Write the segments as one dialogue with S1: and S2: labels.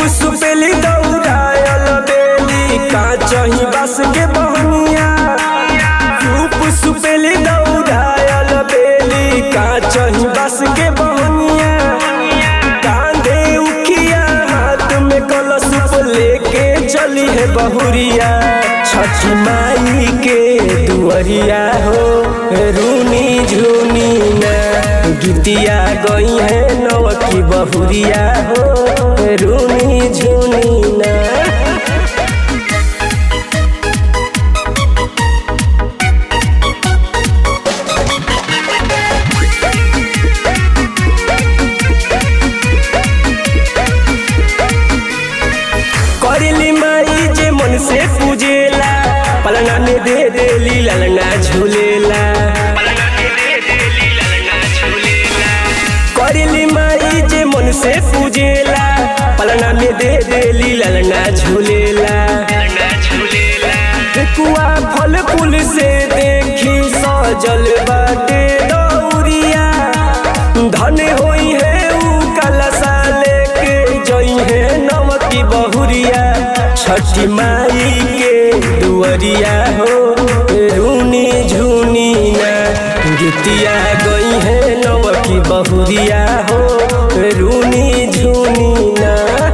S1: सुपेली दौड़ायल बेली काचही बस के बहनिया धूप सुपेली दौड़ायल बेली काचही बस के बहनिया कांधे उखिया हाथ में कलश लेके चली है बहुरिया छठी माई के दुअरिया हो रूनी झूनी ना गीतिया गई है नव की बहुरिया हो रूनी झूनी ना करेली माई जे मन से पूजेला पलना में दे देली ललना झूलेला करेली माई जे मन से पूजेला पलना में दे देली ललना झूलेला कुआ फल फूल से देखी सजल बाटे दौरिया धन होई है ऊ कलसा लेके जई है नमकी बहुरिया छठी माई के दुअरिया हो रूनी झूनी ना गीतिया गई है नमकी बहुरिया हो रूनी झूनी ना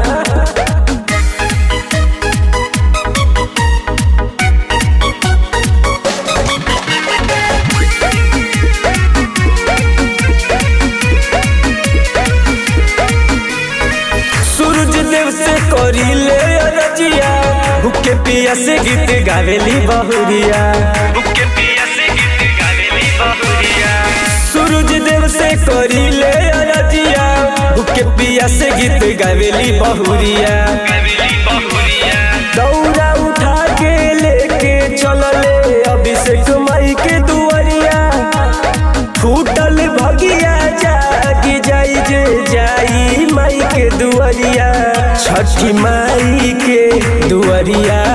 S1: सूरज देव से करी ले रजिया भूखे पिया से गीत गावेली बहुरिया सूरज देव से करी ले रजिया भूखे पिया से गीत गावेली बहुरिया दौड़ा उठा के लेके चलले अभिषेक माई के दुआरिया फूटल भगिया जागी जाई जे जाई माई के दुआरिया छठी माई के दुआरिया